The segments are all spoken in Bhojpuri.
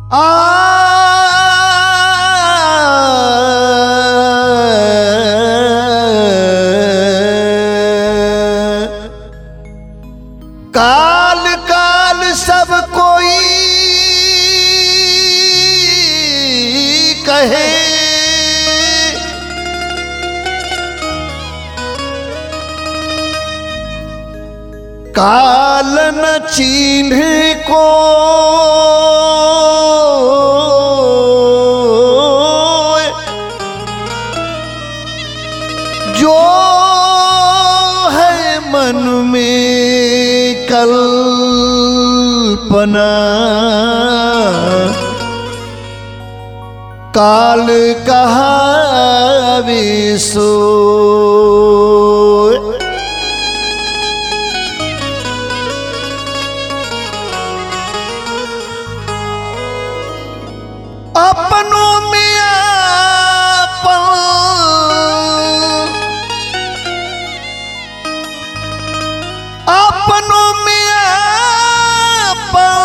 काल काल सब कोई कहे काल न चिन्ह को जो है मन में कल्पना काल कहावे सो अपनों में आपन अपनों में आपन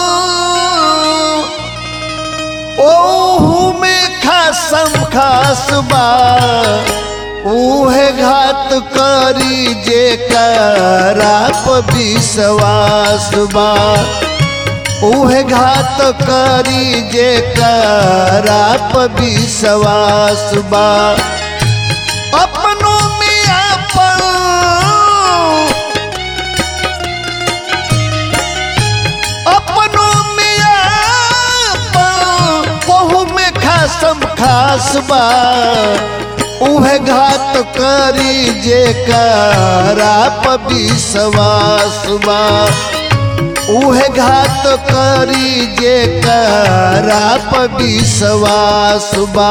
ओहू में खासम खास बा उहे घात करी जे कराप विश्वास बा उहे घात करी जे कराप विश्वास बा अपनों में आपन अपनों में आपन कहू में खासम खास बा उहे घात करी जे कराप विश्वास बा उहे घात करी जे कराप विश्वास बा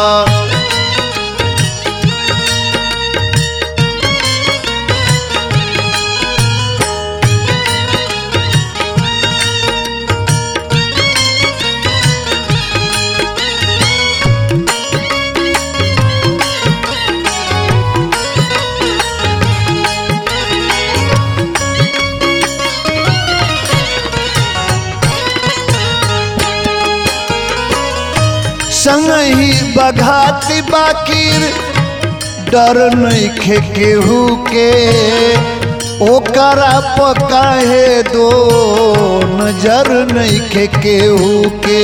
संग ही बघाती बाकिर डर नहीं केहू के ओकरा पकाहे दो नजर नहीं केहू के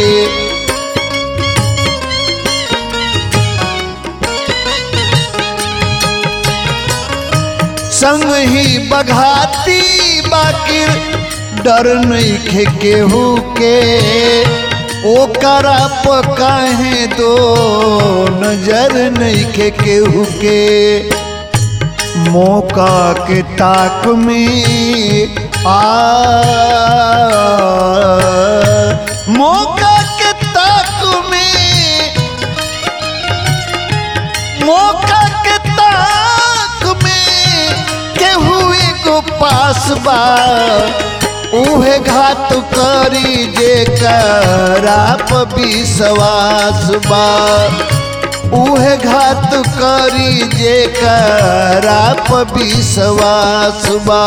संग ही बघाती बाकिर डर नहीं केहू के ओकरा पकाहे दो नजर नहीं के केहू के मौका के ताक में आ मौका के ताक में मौका के ताक में केहू एगो पास बा उहे घात करी जे कराप विश्वास बा उहे घात करी जे कराप विश्वास बा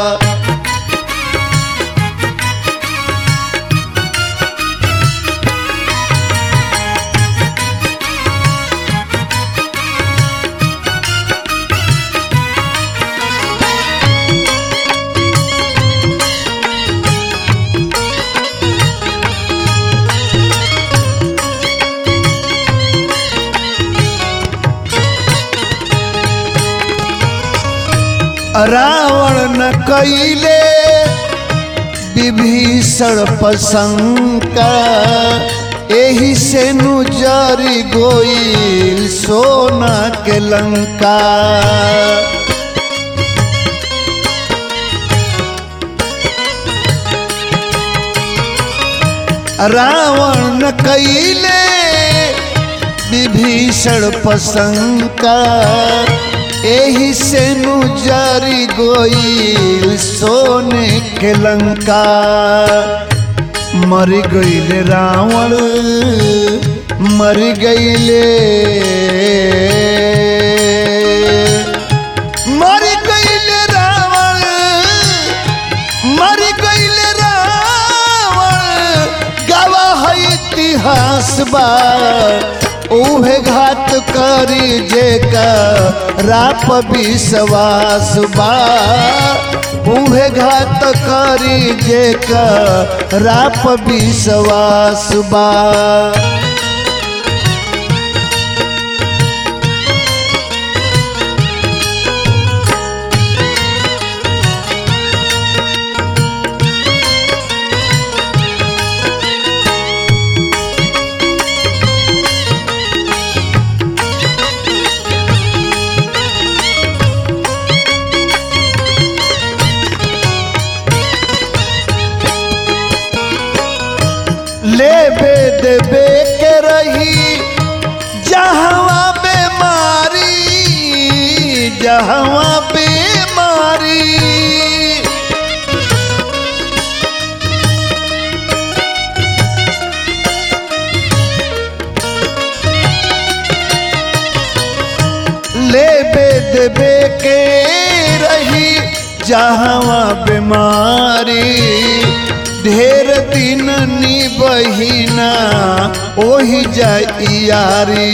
रावण न कैले विभीषण पसंका एही से नु जरी गोइल सोना के लंका रावण न कैले विभीषण पसंका एही से नु जारी गोइल सोने के लंका मर गईले रावण मर गईले मर गईले रावण मर गईले रावण गवा इतिहास बा उहे घात करी जे का राप विश्वास बा उहे घात करी जे का राप विश्वास बा लेबे देबे के रही जहवा बेमारी जहवा बेमारी लेबे देबे के रही जहवा बीमारी ढेर दिन नी बहिना ओही जाइयारी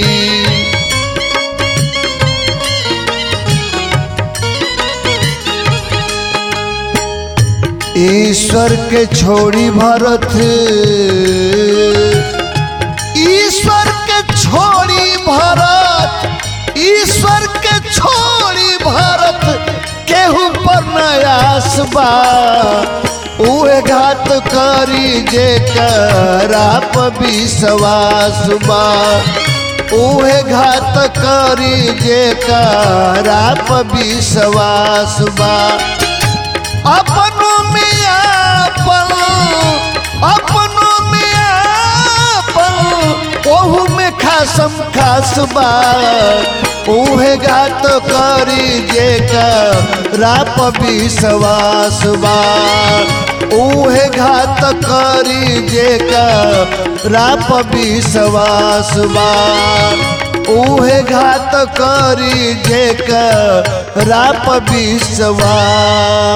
ईश्वर के छोड़ी भरत ईश्वर के छोड़ी भरत ईश्वर के छोड़ी भरत केहू पर नयास बा उहे घात करी जे कराप विश्वास बा उहे घात करी जे कराप विश्वास बा अपनों में आपन अपनों में आपन ओहू में खासम खास बा उहे गात करी जे का राप विश्वास बा उहे घात करी जे का राप विश्वास बा उहे घात करी जे का राप विश्वास